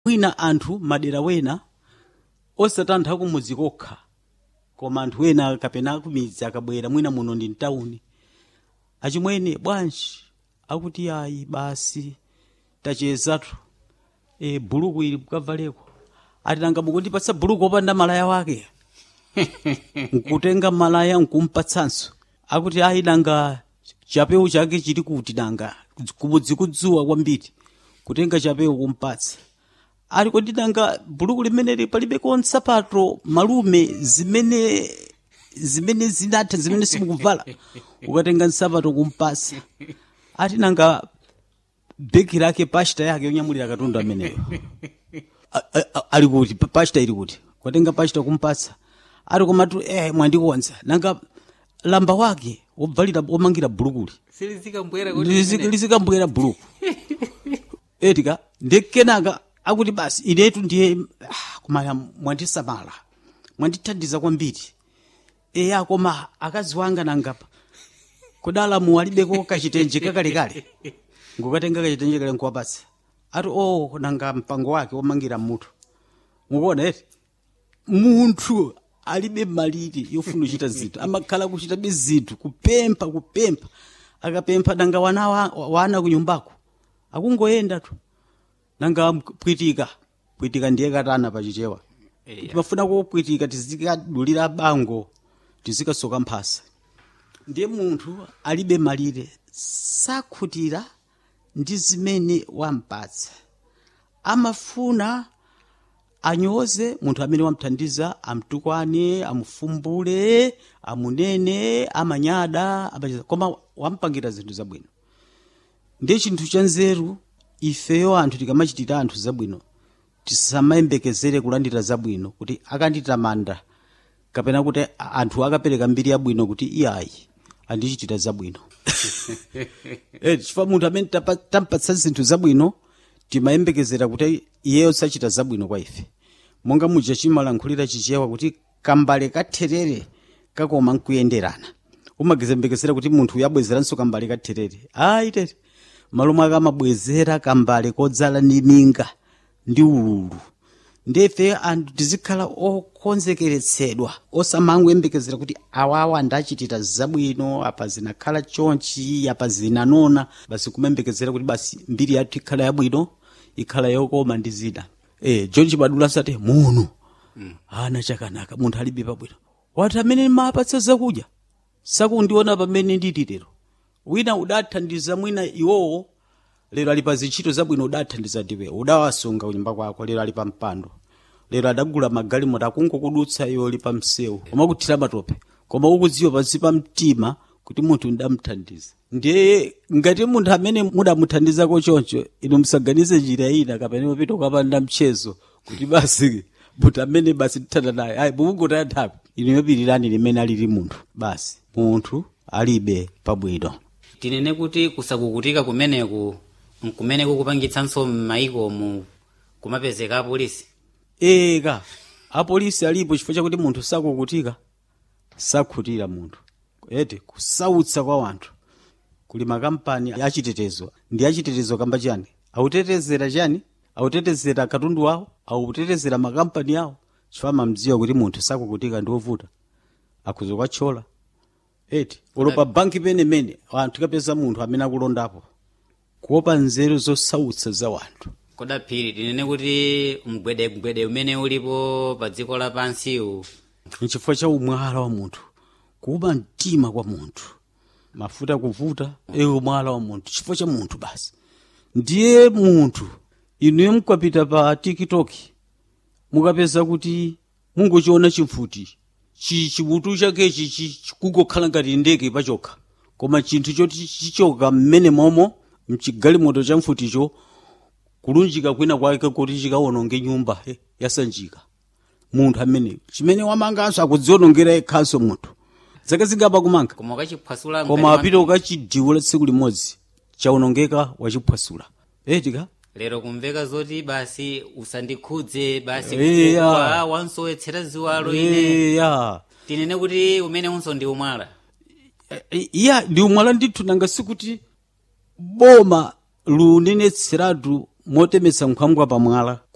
mwina anthu madera wena osatantha kumudzi kokha koma anthu ena kapena kumidzi akabwera mwina muno ndi mtawuni achimwene bwanji akuti ayi basi tachezatu e, buluku ili mukavaleko ati nanga mukundipatsa buluku opanda malaya wake nkutenga malaya nkumpatsanso akuti ayi nanga chapewu chake chili kuti nanga kumudzi kudzuwa kwambiri kutenga chapewu kumpatsa ali kodi nanga buluku limeneli palibeko nsapato malume zimene zimene zinatha zimene simukuvala ukatenga nsapato kumpasa ati nanga beki lake pashita yake yonyamulira katundu ameneyo A- a- a- ali kuti pa- pashita ili kuti kwatenga pashita kumpatsa ati komatu eh mwandikonza nanga lamba wake wobvalira womangira bulukuli silizikambwera lizikambwera buluku etika ndikenaka akuti basi inetu ndiye ah, kumaya mwandisamala mwandithandiza kwambiri eya koma akazi wanga nangapa kudala muwalibeko kachitenje kakalekale ngukatenga kachitenje kale nkuwapatsa ati o nanga mpango wake womangira mutu mukuona eti munthu alibe malire yofuna kuchita zinthu amakhala kuchitabe zinthu kupempha kupempha akapempha nanga wana wa- wana kunyumbako akungoyenda tu nanga pwitika pwitika ndiye katana pachichewa timafuna kupwitika tizikadulira bango tizikasoka mphasa ndiye munthu alibe malire sakhutira ndi zimene wampatsa amafuna anyoze munthu amene wamthandiza amtukwane amufumbule amunene amanyada amacheza koma wampangira zinthu zabwino ndiye chinthu cha nzeru ifeyo anthu tikamachitira anthu zabwino tisamayembekezere kulandira zabwino kuti akanditamanda kapena kuti a- anthu akapereka mbiri yabwino kuti iyayi andichitira zabwino eh chifukwa munthu amene tapa- tampatsa zinthu zabwino timayembekezera kuti iyeyo sachita zabwino kwa ife monga muja chimalankhulira chichewa kuti kambale katherere kakoma nkuyenderana umagezembekezera kuti munthu uyabwezeranso kambale katherere ayi tete malo mwake amabwezera kambale kodzala ndi minga ndi ululu ndife anthu tizikhala okonzekeretsedwa osamangoyembekezera kuti awawa ndachitira zabwino apa zinakhala chonchi apa zinanona basi kumembekezera kuti basi mbiri yathu ikhala yabwino ikhala yokoma ndi zina e, john chibadula sati muno ana chakanaka munthu alibe pabwino wati amene mapatsa zakudya sakundiona pamene ndili lero wina udathandiza mwina iwowo lero ali pa zintchito zabwino udathandiza ndiwe udawasunga kunyumba kwako lero ali pa mpando lero adagula magalimoto akungokudutsa iwo ali pa msewu umakuthira matope koma ukudziwa pansi pa mtima kuti munthu ndamthandiza ndiye ngati munthu amene mudamuthandizako choncho inu musaganize njira ina kapena mupita ukapanda mchezo kuti basi munthu amene basi tithanda naye ayi mukungotaya nthawi inu yopirirani limene alili munthu basi munthu alibe pabwino tinene kuti kusakukutika kumeneku nkumene kukupangitsanso m'mayiko mu kumapezeka apolisi eka apolisi alipo chifukwa chakuti munthu sakukutika sakhutira munthu ete kusautsa kwa wanthu kuli makampani achitetezo ndi achitetezo kamba chani autetezera chani autetezera katundu wawo autetezera makampani awo chifukwa mamdziwa kuti munthu sakukutika ndi wovuta akhuza kwathyola eti ulopa banki penemene anthu kapeza munthu amene akulondapo kuopa nzeru zosautsa za wanthu kodaphiri tinene kuti mgwedemgwede umene ulipo pa dziko lapansiwu nchifukwa cha umwala wa munthu kuupa mtima kwa munthu mafuta kuvuta ewe umwala wa munthu chifukwa cha munthu basi ndiye munthu inuyo mukapita pa tiktok mukapeza kuti mungochiona chimfuti chi chimutu chakechi chi- chikungokhala ngati ndege pachokha koma chinthu choti chichoka mmene momo mchigalimoto cha mfuticho kulunjika kwina kwake kuti chikawononge nyumba eh, yasanjika munthu amene chimene wamanganso akudzionongera yekhanso munthu zaka zingapa kumanga koma ukachiphwasula koma apita ukachidiwula tsiku limodzi chawonongeka wachiphwasula etika lero kumveka zoti basi usandikhudze basi Iya. kukwa wansowetsera ziwalo ine eya tinene kuti umene unso ndi umwala iya ndi umwala ndithu nanga sikuti boma lunenetseratu motemetsa nkhwangwa pamwala